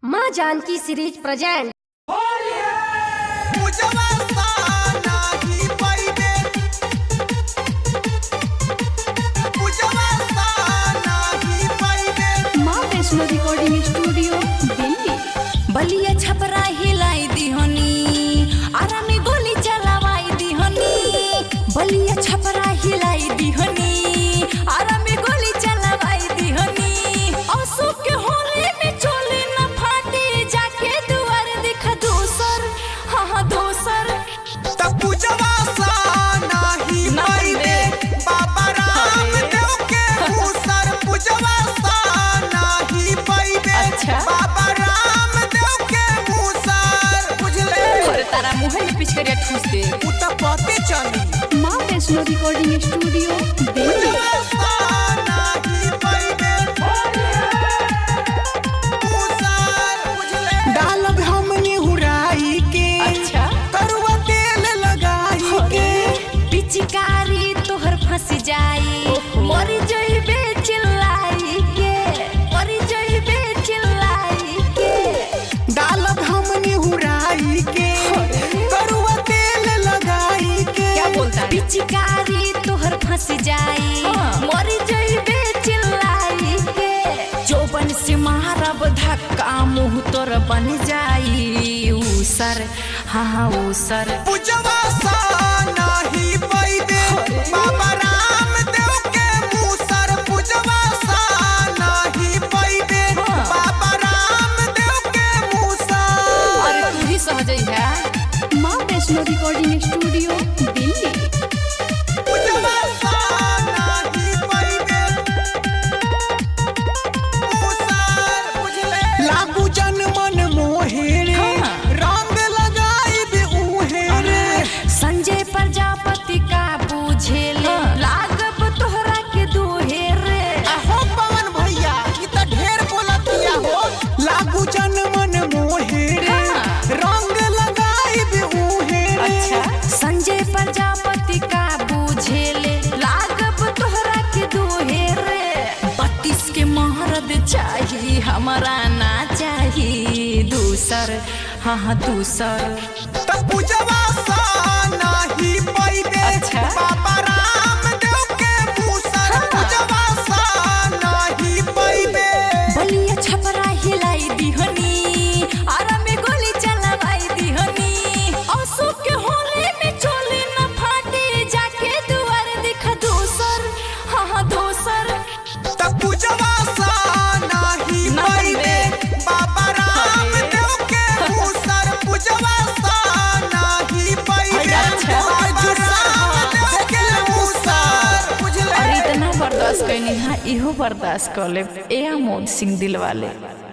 माँ Janaki series present पूजवा साना ही पइबे पूजवा साना ही पइबे माँ वैष्णो रिकॉर्डिंग स्टूडियो दिल्ली बलिया छपरा हिलाई दिहनी आरामी गोली चलावाई दिहनी बलिया छपरा हिलाई दिहनी आरामी गोली चलावाई दिहनी अशोक के होली में चोली न फाटी जाके दुआर दिखा दोसर हाँ हाँ दोसर त पूजवा साना ही पइबे बाबा रामदेव के मूसर पूजवा साना ही पइबे अच्छा। बाबा रामदेव के मूसर बुझले अरे तारा मुंह में पिचकरिया ठूस दे उ त पते चली माँ वैष्णो रिकॉर्डिंग स्टूडियो दिल्ली पूजवा साना ही पइबे मूसर बुझले डालब हमनी हुराई के अच्छा करुआ तेल लगाई के पिचकारी तोहर फंस जाई मरी जइबे चिल्लाई के मरी जइबे चिल्लाई के डालब हमनी हुराई के करुआ तेल लगाई के पिचकारी तोहर फंस जाई मरी जइबे चिल्लाई के जोबन से मारब धक्का मुंह तोर बन जाई उसर हाँ हाँ उसर पूजवा साना ही पइबे बाबा रामदेव के मूसर पूजवा साना ही पइबे बाबा रामदेव के मूसर अरे तू ही सहजई है माँ वैष्णो रिकॉर्डिंग स्टूडियो दिल्ली पूजवा साना ही पइबे मूसर बुझले लागू जन मन मोहे रे हाँ। रंग लगाई बे उहे रे संजय प्रजापति का बुझेले लागब तोहरा के दुहे रे अहो पवन भैया ई त ढेर बोलतिया हो लागू जन मन मोहे रे हाँ। रंग लगाई बे उहे रे संजय प्रजापति का बुझेले लागब तोहरा के दुहे रे बत्तीस के महरद चाहिए हमारा ना चाहिए दूसर हाँ हाँ दूसर त पूजवा साना ही पइबे अच्छा। बाबा रामदेव के मूसर पूजवा साना ही पइबे बलिया छपरा हिलाई दिहनी आरा में गोली चलावाई दिहनी अशोक के होली में चोली न फाटी जाके दुआर दिखा दोसर हाँ हाँ दोसर त पूजवा साना ही ना पइबे बे। बाबा रामदेव के मूसर पूजवा साना ही पइबे अच्छा। बाबा रामदेव के मूसर बुझले और इतना बर्दाश्त कैनी हाँ इहो बर्दाश्त कर ले ए आमोद सिंह दिल वाले